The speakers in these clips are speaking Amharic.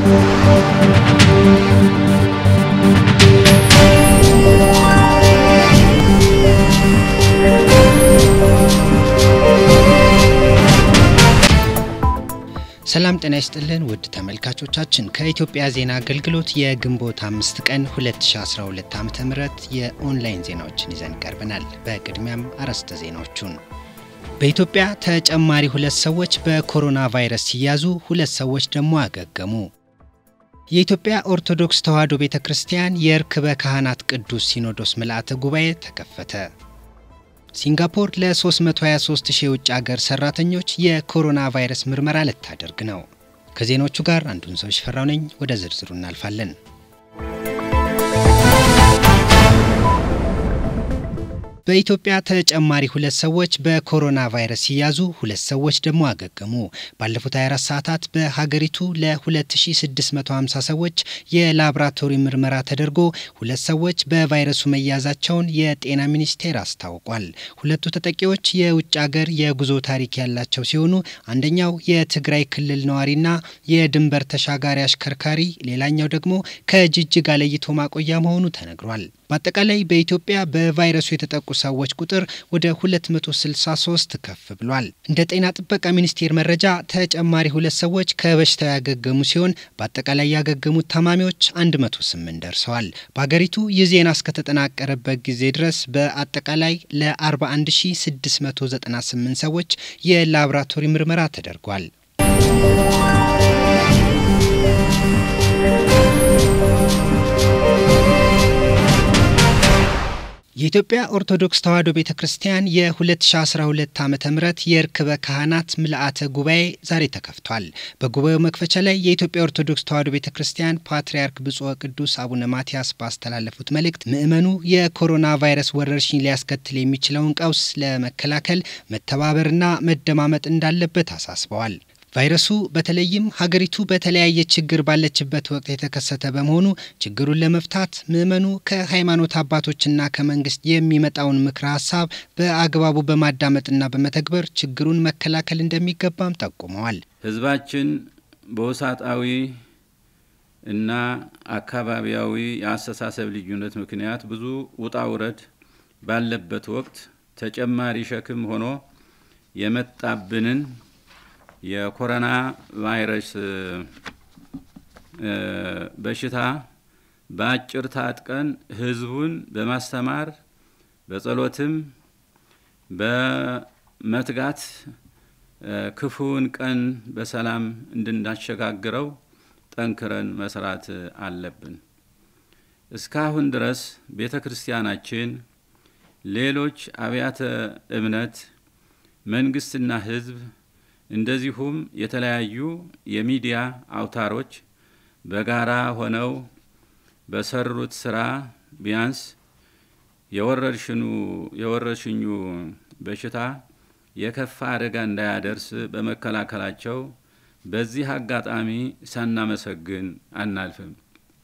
ሰላም ጤና ይስጥልን ውድ ተመልካቾቻችን ከኢትዮጵያ ዜና አገልግሎት የግንቦት አምስት ቀን 2012 ዓ ም የኦንላይን ዜናዎችን ይዘን ቀርበናል። በቅድሚያም አርዕስተ ዜናዎቹን በኢትዮጵያ ተጨማሪ ሁለት ሰዎች በኮሮና ቫይረስ ሲያዙ ሁለት ሰዎች ደግሞ አገገሙ። የኢትዮጵያ ኦርቶዶክስ ተዋሕዶ ቤተ ክርስቲያን የርክበ ካህናት ቅዱስ ሲኖዶስ ምልአተ ጉባኤ ተከፈተ። ሲንጋፖር ለ323 ሺህ የውጭ አገር ሰራተኞች የኮሮና ቫይረስ ምርመራ ልታደርግ ነው። ከዜናዎቹ ጋር አንዱን ሰው ሽፈራው ነኝ። ወደ ዝርዝሩ እናልፋለን። በኢትዮጵያ ተጨማሪ ሁለት ሰዎች በኮሮና ቫይረስ ሲያዙ ሁለት ሰዎች ደግሞ አገገሙ። ባለፉት 24 ሰዓታት በሀገሪቱ ለ2650 ሰዎች የላቦራቶሪ ምርመራ ተደርጎ ሁለት ሰዎች በቫይረሱ መያዛቸውን የጤና ሚኒስቴር አስታውቋል። ሁለቱ ተጠቂዎች የውጭ አገር የጉዞ ታሪክ ያላቸው ሲሆኑ አንደኛው የትግራይ ክልል ነዋሪና የድንበር ተሻጋሪ አሽከርካሪ፣ ሌላኛው ደግሞ ከጅጅጋ ለይቶ ማቆያ መሆኑ ተነግሯል። በአጠቃላይ በኢትዮጵያ በቫይረሱ የተጠቁ ሰዎች ቁጥር ወደ 263 ከፍ ብሏል። እንደ ጤና ጥበቃ ሚኒስቴር መረጃ ተጨማሪ ሁለት ሰዎች ከበሽታው ያገገሙ ሲሆን በአጠቃላይ ያገገሙት ታማሚዎች 108 ደርሰዋል። በሀገሪቱ ይህ ዜና እስከተጠናቀረበት ጊዜ ድረስ በአጠቃላይ ለ41698 ሰዎች የላቦራቶሪ ምርመራ ተደርጓል። የኢትዮጵያ ኦርቶዶክስ ተዋሕዶ ቤተ ክርስቲያን የ2012 ዓ ም የርክበ ካህናት ምልአተ ጉባኤ ዛሬ ተከፍቷል። በጉባኤው መክፈቻ ላይ የኢትዮጵያ ኦርቶዶክስ ተዋሕዶ ቤተ ክርስቲያን ፓትርያርክ ብፁዕ ቅዱስ አቡነ ማትያስ ባስተላለፉት መልእክት ምዕመኑ የኮሮና ቫይረስ ወረርሽኝ ሊያስከትል የሚችለውን ቀውስ ለመከላከል መተባበርና መደማመጥ እንዳለበት አሳስበዋል። ቫይረሱ በተለይም ሀገሪቱ በተለያየ ችግር ባለችበት ወቅት የተከሰተ በመሆኑ ችግሩን ለመፍታት ምዕመኑ ከሃይማኖት አባቶችና ከመንግስት የሚመጣውን ምክረ ሀሳብ በአግባቡ በማዳመጥና በመተግበር ችግሩን መከላከል እንደሚገባም ጠቁመዋል። ሕዝባችን በውሳጣዊ እና አካባቢያዊ የአስተሳሰብ ልዩነት ምክንያት ብዙ ውጣ ውረድ ባለበት ወቅት ተጨማሪ ሸክም ሆኖ የመጣብንን የኮሮና ቫይረስ በሽታ በአጭር ታጥቀን ህዝቡን በማስተማር በጸሎትም በመትጋት ክፉውን ቀን በሰላም እንድናሸጋግረው ጠንክረን መስራት አለብን። እስካሁን ድረስ ቤተ ክርስቲያናችን፣ ሌሎች አብያተ እምነት፣ መንግስትና ህዝብ እንደዚሁም የተለያዩ የሚዲያ አውታሮች በጋራ ሆነው በሰሩት ስራ ቢያንስ የወረርሽኙ በሽታ የከፋ አደጋ እንዳያደርስ በመከላከላቸው በዚህ አጋጣሚ ሳናመሰግን አናልፍም።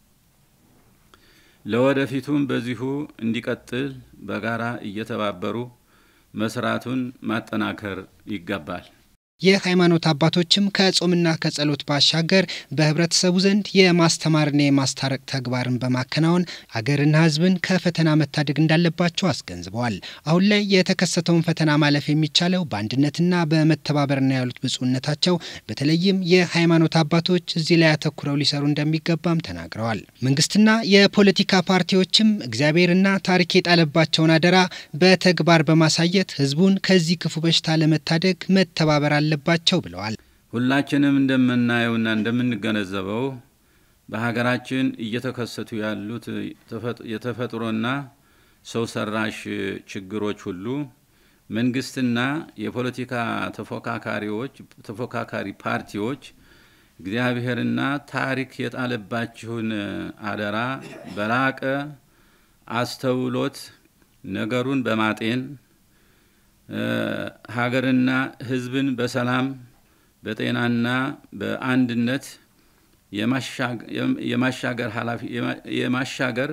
ለወደፊቱም በዚሁ እንዲቀጥል በጋራ እየተባበሩ መስራቱን ማጠናከር ይገባል። የሃይማኖት አባቶችም ከጾምና ከጸሎት ባሻገር በህብረተሰቡ ዘንድ የማስተማርና የማስታረቅ ተግባርን በማከናወን ሀገርና ሕዝብን ከፈተና መታደግ እንዳለባቸው አስገንዝበዋል። አሁን ላይ የተከሰተውን ፈተና ማለፍ የሚቻለው በአንድነትና በመተባበር ነው ያሉት ብፁዕነታቸው በተለይም የሃይማኖት አባቶች እዚህ ላይ አተኩረው ሊሰሩ እንደሚገባም ተናግረዋል። መንግስትና የፖለቲካ ፓርቲዎችም እግዚአብሔርና ታሪክ የጣለባቸውን አደራ በተግባር በማሳየት ሕዝቡን ከዚህ ክፉ በሽታ ለመታደግ መተባበር አለባቸው ብለዋል። ሁላችንም እንደምናየውና እንደምንገነዘበው በሀገራችን እየተከሰቱ ያሉት የተፈጥሮና ሰው ሰራሽ ችግሮች ሁሉ መንግስትና የፖለቲካ ተፎካካሪዎች ተፎካካሪ ፓርቲዎች እግዚአብሔርና ታሪክ የጣለባችሁን አደራ በላቀ አስተውሎት ነገሩን በማጤን ሀገርና ሕዝብን በሰላም በጤናና በአንድነት የማሻገር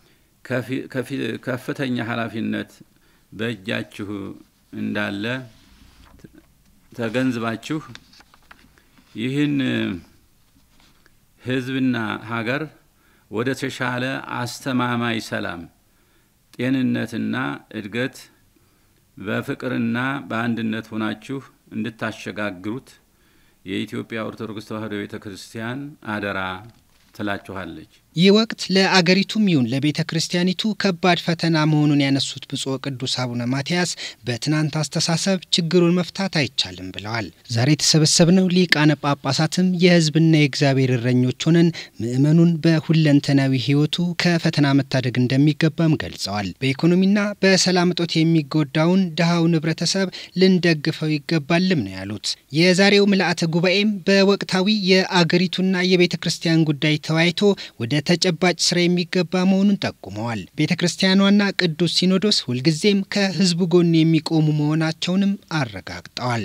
ከፍተኛ ኃላፊነት በእጃችሁ እንዳለ ተገንዝባችሁ ይህን ሕዝብና ሀገር ወደ ተሻለ አስተማማኝ ሰላም፣ ጤንነትና እድገት በፍቅርና በአንድነት ሆናችሁ እንድታሸጋግሩት የኢትዮጵያ ኦርቶዶክስ ተዋሕዶ ቤተ ክርስቲያን አደራ ትላችኋለች። ይህ ወቅት ለአገሪቱም ይሁን ለቤተ ክርስቲያኒቱ ከባድ ፈተና መሆኑን ያነሱት ብፁዕ ቅዱስ አቡነ ማትያስ በትናንት አስተሳሰብ ችግሩን መፍታት አይቻልም ብለዋል። ዛሬ የተሰበሰብነው ሊቃነ ጳጳሳትም የሕዝብና የእግዚአብሔር እረኞች ሆነን ምእመኑን በሁለንተናዊ ሕይወቱ ከፈተና መታደግ እንደሚገባም ገልጸዋል። በኢኮኖሚና በሰላም እጦት የሚጎዳውን ድሃውን ህብረተሰብ ልንደግፈው ይገባልም ነው ያሉት። የዛሬው ምልአተ ጉባኤም በወቅታዊ የአገሪቱና የቤተ ክርስቲያን ጉዳይ ተወያይቶ ወደ ተጨባጭ ስራ የሚገባ መሆኑን ጠቁመዋል። ቤተ ክርስቲያኗና ቅዱስ ሲኖዶስ ሁልጊዜም ከህዝቡ ጎን የሚቆሙ መሆናቸውንም አረጋግጠዋል።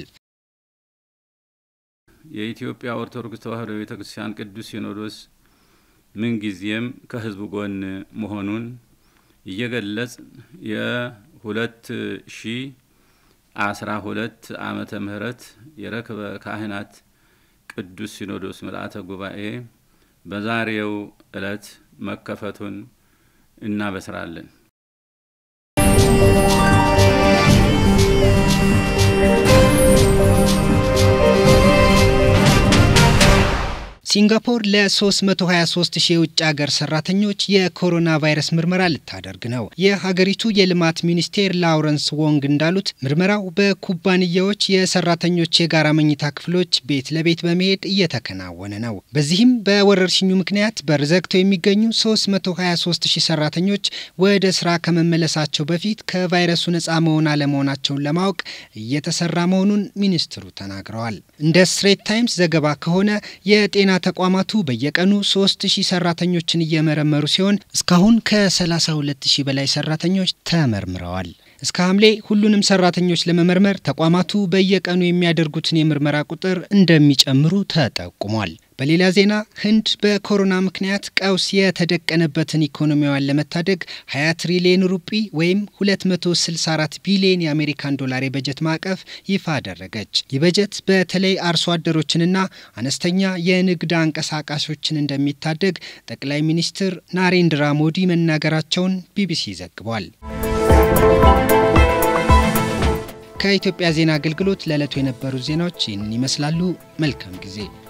የኢትዮጵያ ኦርቶዶክስ ተዋሕዶ ቤተ ክርስቲያን ቅዱስ ሲኖዶስ ምንጊዜም ከህዝቡ ጎን መሆኑን እየገለጽ የሁለት ሺ አስራ ሁለት ዓመተ ምህረት የረክበ ካህናት ቅዱስ ሲኖዶስ ምልአተ ጉባኤ በዛሬው ዕለት መከፈቱን እናበስራለን። ሲንጋፖር ለ323 ሺህ የውጭ ሀገር ሰራተኞች የኮሮና ቫይረስ ምርመራ ልታደርግ ነው። የሀገሪቱ የልማት ሚኒስቴር ላውረንስ ወንግ እንዳሉት ምርመራው በኩባንያዎች የሰራተኞች የጋራ መኝታ ክፍሎች ቤት ለቤት በመሄድ እየተከናወነ ነው። በዚህም በወረርሽኙ ምክንያት በር ዘግተው የሚገኙ 323 ሺህ ሰራተኞች ወደ ስራ ከመመለሳቸው በፊት ከቫይረሱ ነፃ መሆን አለመሆናቸውን ለማወቅ እየተሰራ መሆኑን ሚኒስትሩ ተናግረዋል። እንደ ስትሬት ታይምስ ዘገባ ከሆነ የጤና ተቋማቱ በየቀኑ 3000 ሰራተኞችን እየመረመሩ ሲሆን እስካሁን ከ32000 በላይ ሰራተኞች ተመርምረዋል። እስከ ሐምሌ ሁሉንም ሰራተኞች ለመመርመር ተቋማቱ በየቀኑ የሚያደርጉትን የምርመራ ቁጥር እንደሚጨምሩ ተጠቁሟል። በሌላ ዜና ህንድ በኮሮና ምክንያት ቀውስ የተደቀነበትን ኢኮኖሚዋን ለመታደግ 20 ትሪሊዮን ሩጲ ወይም 264 ቢሊዮን የአሜሪካን ዶላር የበጀት ማዕቀፍ ይፋ አደረገች። ይህ በጀት በተለይ አርሶ አደሮችንና አነስተኛ የንግድ አንቀሳቃሾችን እንደሚታደግ ጠቅላይ ሚኒስትር ናሬንድራ ሞዲ መናገራቸውን ቢቢሲ ዘግቧል። ከኢትዮጵያ ዜና አገልግሎት ለዕለቱ የነበሩ ዜናዎች ይህንን ይመስላሉ። መልካም ጊዜ